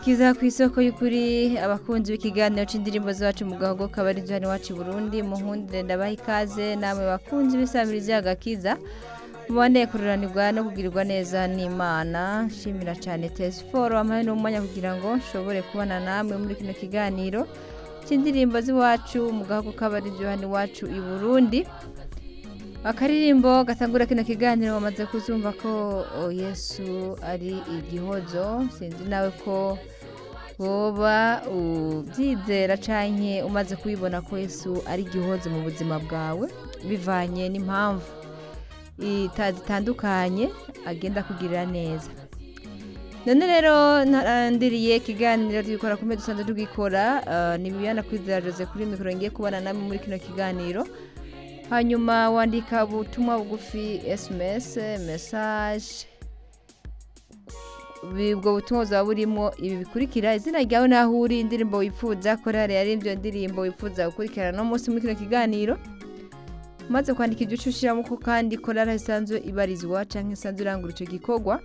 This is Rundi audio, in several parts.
kiza ku isoko y'ukuri abakunzi b'ikiganiro c'indirimbo zacu mu gahogo kabari hano iwacu i burundi munkundire ndabaha ikaze namwe bakunzi b'isabirizi agakiza mubandeye kururanirwa no kugirirwa neza n'imana nshimira cyane tesiforo wampaye n'umwanya kugira ngo nshobore kubana namwe muri kino kiganiro c'indirimbo z'iwacu mu gahogo kabari hano iwacu i burundi akaririmbo gatangura kino kiganiro bamaze kuzumva ko oh, yesu ari igihozo sinzi nawe ko woba ubyizera canke umaze kubibona ko yesu ari igihozo mu buzima bwawe bivanye n'impamvu ita- zitandukanye agenda kugirira neza none rero ntarandiriye ikiganiro tugikora kumwe dusanzwe tugikora uh, ni bibiyana kwizera jose kuri mikoro ngiye kubana namwe muri kino kiganiro hanyuma wandika ubutumwa bugufi sms message ubwo butumwa buzaba burimo ibi bikurikira izina ryawe n'aho uri indirimbo wifuza korari yari ibyo ndirimbo wifuza gukurikirana no munsi muri kino kiganiro maze kwandika ibyo ushushyiramo ko kandi korari isanzwe ibarizwa cyangwa isanzwe irangura icyo gikorwa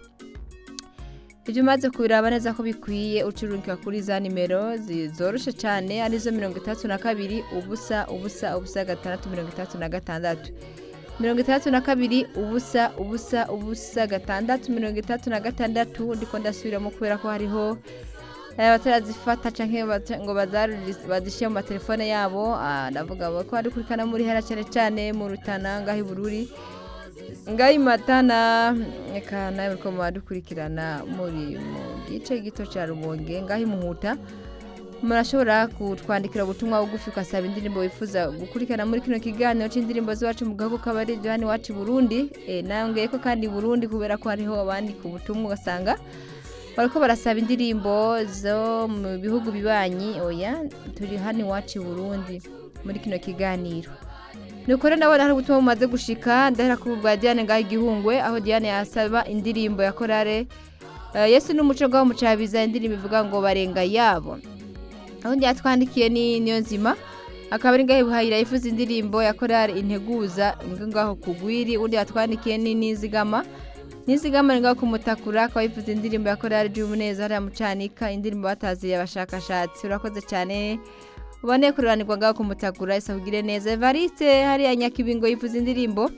ibyo umaze kubiraba neza ko bikwiye ucururika kuri za nimero zi- zoroshe cyane arizo mirongo itandatu na kabiri ubusa ubusa ubusa gatandatu mirongo itandatu na gatandatu mirongo itandatu na kabiri ubusa ubusa ubusa gatandatu mirongo itandatu na gatandatu ndiko ndasubiramo kubera ko hariho eh, batarazifata canke bata- ngo bazaruri- bazishyire mu matelefone yabo ah, ndavuga ko ari kurikana muri hera cyane cyane mu rutana ngaho i bururi ngaho matana reka nawe muriko mubadukurikirana muri mu gice gito cya rubonge ngaho imuhuta murashobora kutwandikira ubutumwa bugufi ugasaba indirimbo wifuza gukurikirana muri kino kiganiro c'indirimbo z'iwacu mu gahugu kabari hano iwacu i burundi e, nangeye ko kandi i burundi kubera ko hariho abandika ubutumwa ugasanga bariko barasaba indirimbo zo mu bihugu bibanyi oya turi hano iwacu i burundi muri kino kiganiro nuko rero ndabona hari ubutumwa bumaze gushika ndahera ku bwa diane ngaho igihungwe aho diane yasaba indirimbo ya korale Eh, yesu n'umuco ngaho mucabiza indirimbo ivuga ngo barenga yabo aho yatwandikiye ni niyo nzima akaba ari ngaho buhayira yifuza indirimbo ya korale integuza ngo ngaho kugwiri undi yatwandikiye ni nizigama nizigama ni ngaho kumutakura akaba yifuza indirimbo ya korale ry'umuneza hariya mucanika indirimbo bataziye abashakashatsi urakoze cyane ubone kururanirwa ngaho kumutakura isabugire neza evariste hariya nyakibingo yifuza indirimbo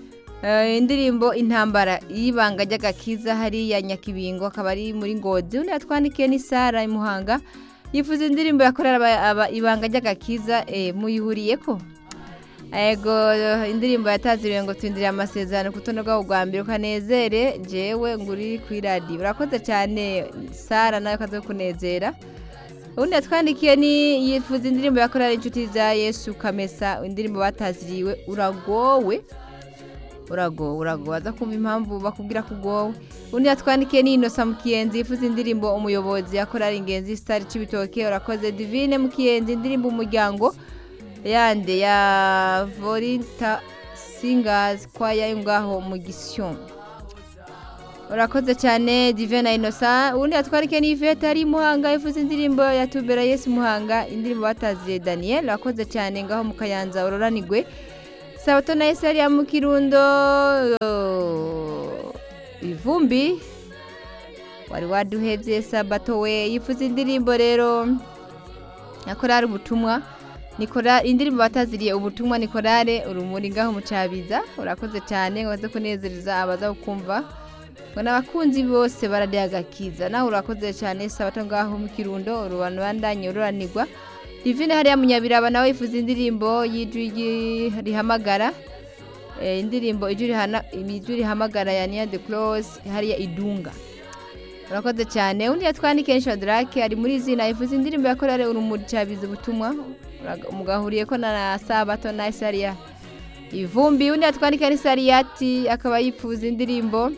Eh, indirimbo intambara y'ibanga ry'agakiza hariya nyakibingo akaba ari muri ngozi undi yatwandikiye ni sara imuhanga yifuza indirimbo yakorera aba- aba- ibanga ry'agakiza eh, muyihuriyeko ego indirimbo yataziriwe ngo twindire amasezerano ku rutonde rwabo rwa mbere ukanezere jewe nguri kuri radiyo urakoze cyane sara nawe kaze kunezera ubundi yatwandikiye ni yifuza indirimbo yakorera inshuti za yesu kamesa indirimbo bataziriwe uragowe uragowe uragowe aza kumva impamvu bakubwira ko ugowe undi yatwandikiye ni inosa mukiyenzi yifuza indirimbo umuyobozi yakorera ingenzi sitari c'ibitoke urakoze divine mukiyenzi indirimbo umuryango yande ya vorinta singazi kwaya yo ngaho mu gisyo urakoze cyane divine na inosa ubundi yatwandikiye ni ivete ari muhanga yifuza indirimbo ya tubera yesu muhanga indirimbo bataziye daniel urakoze cyane ngaho mu kayanza uroranigwe sabato na yesu yari mu kirundo oh, ivumbi wari waduhevye sabato we yifuza indirimbo rero ya korari ubutumwa ni kora- indirimbo bataziriye ubutumwa ni korare urumuri ngaho mucabiza urakoze cyane ngo baze kunezereza abaza kumva ngo n'abakunzi bose baradiye agakiza nawe urakoze cyane sabato ngaho mu kirundo urubano bandanye ururanirwa divine hariya munyabiraba nawe yifuza indirimbo y'ijwi ryi- rihamagara Eh, indirimbo ijwi rihana- ijwi rihamagara ya niya de close hariya idunga urakoze cyane undi yatwandikiye shadrake ari muri zina yifuza indirimbo yakorere urumuri cyabiza ubutumwa Uraga- mugahuriye ko na sabato na isariya ivumbi undi yatwandikiye ni sariyati akaba yifuza indirimbo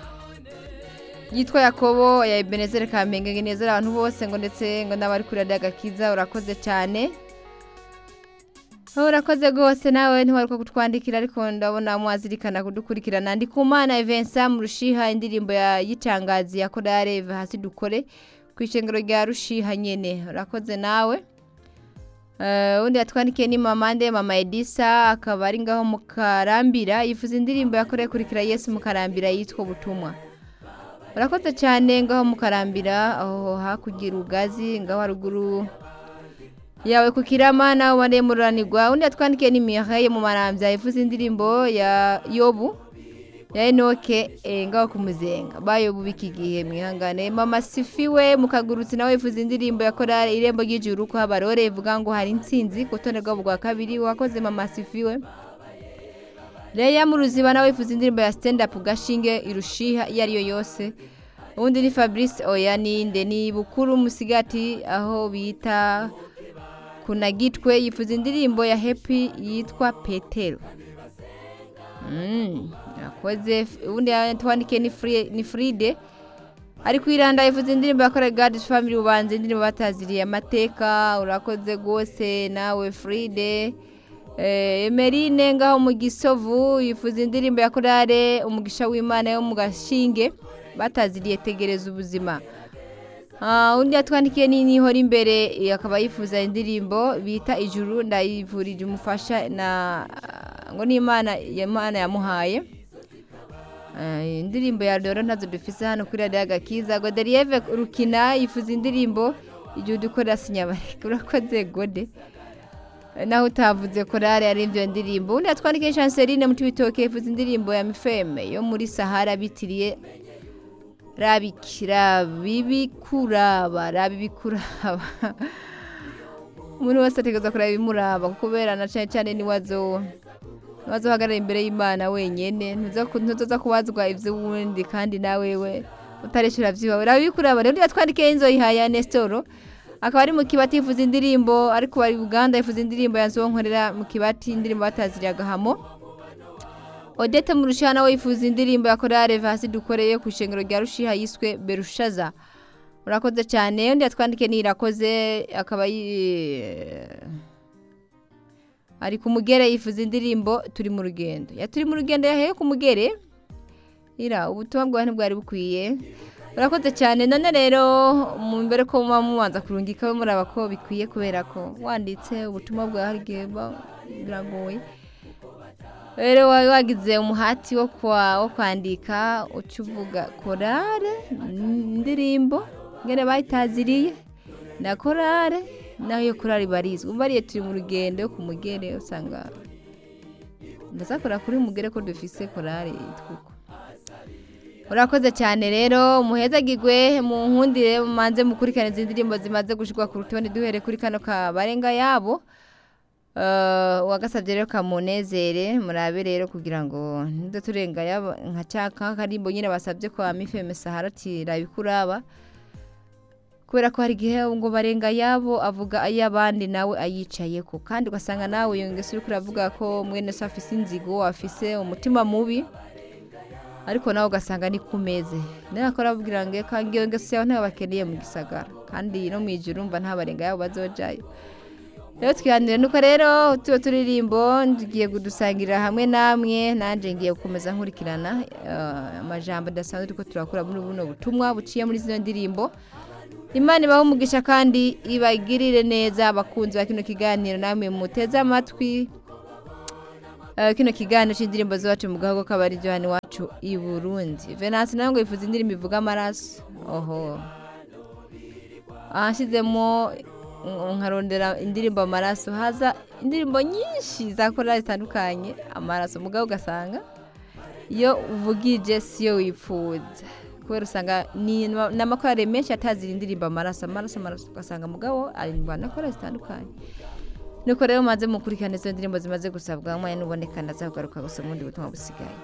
yitwa yakobo ya ebenezere kamenge ngo inezere abantu bose ngo ndetse ngo n'abari kuri radiyo agakiza urakoze cyane aho urakoze rwose nawe ntiwaruka kutwandikira ariko ndabona mwazirikana kudukurikirana ndi ku mana Vincent mu rushiha indirimbo ya yicangazi ya korale Eva hasi dukore ku ishengero rya rushiha nyene urakoze nawe Eh, undi yatwandikiye ni mama nde mama edisa akaba ari ngaho mu karambira yifuza indirimbo yakoreye kurikira yesu mu karambira yitwa ubutumwa urakoze cyane ngaho mukarambira aho hakurya urugazi ngaho haruguru yawe ku kirama nawe wariye mururanirwa undi yatwandikiye n'imiyaha yo mu marambya ivuze indirimbo ya yobu ya enoke eh, ngaho ku muzenga bayobu b'iki gihe mwihangane mama sifiwe mukagurutsi nawe ivuze indirimbo ya korale irembo ry'ijuru ko habarore ivuga ngo hari intsinzi ku rutonde rwabo rwa kabiri wakoze mama sifiwe Leya mu ruziba nawe ifuza indirimbo ya stand up gashinge irushiha iyo ari yo yose ubundi ni Fabrice oya ninde ni bukuru musigati aho bita kunagitwe yifuza indirimbo ya happy yitwa Petero Mm, yakoze ubundi yatwandikiye ni free ni Fride ari kwiranda yifuza indirimbo yakora God's Family ubanze indirimbo bataziriye amateka urakoze gose nawe Fride Eh, Emerine ngaho mu gisovu yifuza indirimbo ya korale umugisha w'imana yo mu gashinge bataziriye tegereza ubuzima Ah, undi yatwandikiye ni nihora imbere eh, akaba yifuza indirimbo bita ijuru ndayivurije umufasha na ngo ni imana imana yamuhaye Eh, indirimbo ya doro ntazo dufise hano kuri radiyo agakiza goderieve rukina yifuza indirimbo igihe udukorera sinyabareka urakoze gode naho utavuze korale ari ibyo ndirimbo undi yatwandikiye chanceline mu tibitoke yifuza indirimbo ya mifeme yo muri sahara bitiriye rabikira bibikuraba rabibikuraba umuntu wese ategereza kuraba ibimuraba kubera na cyane cyane niwazo niwazo uhagarara imbere y'imana wenyene ntuzoza kubazwa ivy'uwundi kandi nawe we utarishyura vyiwawe rabibikuraba rero yatwandikiye inzoyihaye ya nesitoro akaba ari mu kibati yifuza indirimbo ariko bari uganda yifuza indirimbo ya nzonkorera mu kibati indirimbo bataziriye agahamo odete mu rushiha nawe yifuza indirimbo ya korale vasi dukoreye ku ishengero rya rushiha yiswe berushaza urakoze cyane undi yatwandikiye nirakoze akaba yi- ari ku mugere yifuza indirimbo turi mu rugendo ya turi mu rugendo yaheye ku mugere ira ubutumwa bwawe ntibwari bukwiye urakoze cyane none rero mu mbere ko muba mubanza kurungika muraba ko bikwiye kubera ko wanditse ubutumwa bwawe hari igihe buba biragoye rero wari wagize umuhati wo kwa- wo kwandika uca uvuga korale indirimbo ngene bayitaziriye na korale naho iyo korale barizwi umva ariyo turi mu rugendo ku mugere usanga ndasakora kuri mugere ko dufise korale yitwa uko urakoze cyane rero muhezagirwe mu nkundire mumanze mukurikirane izi ndirimbo zimaze gushyirwa ku rutonde duhere kuri kano kabarenga yabo Eh, uwagasabye rero kamunezere murabe rero kugira ngo ntido turenga yaba- nka cyaka karimbo nyine basabye kwa mifeme sahara tirabikuraba kubera ko hari igihe ngo barenga yabo avuga ay'abandi nawe ayicayeko kandi ugasanga nawe iyo ngeso uri kuravuga ko mwene so afise inzigo afise umutima mubi ariko nawe ugasanga ni ku meze nawe akora ababwira ngo eka ngiyo ngeso yawe ntayo bakeneye mu gisagara kandi no mu ijuru umva nta barenga yabo bazojayo rero twihanire nuko rero tuba turirimbo tugiye kudusangirira hamwe namwe nanjye ngiye gukomeza nkurikirana eh, amajambo adasanzwe turiko turakura muri buno butumwa buciye muri zino ndirimbo imana ibahe umugisha kandi ibagirire neza abakunzi ba kino kiganiro namwe muteze amatwi Eh, kino kiganiro cy'indirimbo z'iwacu mu gahugu k'abari ryo hano iwacu i burundi venansi nawe ngo yifuza indirimbo ivuga amaraso oho ahashyizemo nkarondera indirimbo amaraso haza indirimbo nyinshi za korali zitandukanye amaraso mugabo ugasanga iyo uvugije siyo wifuza kubera usanga ni ni amakorali menshi atazira indirimbo amaraso amaraso amaraso ugasanga mugabo arindwa na korali zitandukanye nuko rero maze mukurikirana izo ndirimbo zimaze gusabwa mwanya n'uboneka ndazakugaruka gusa mu bundi butumwa busigaye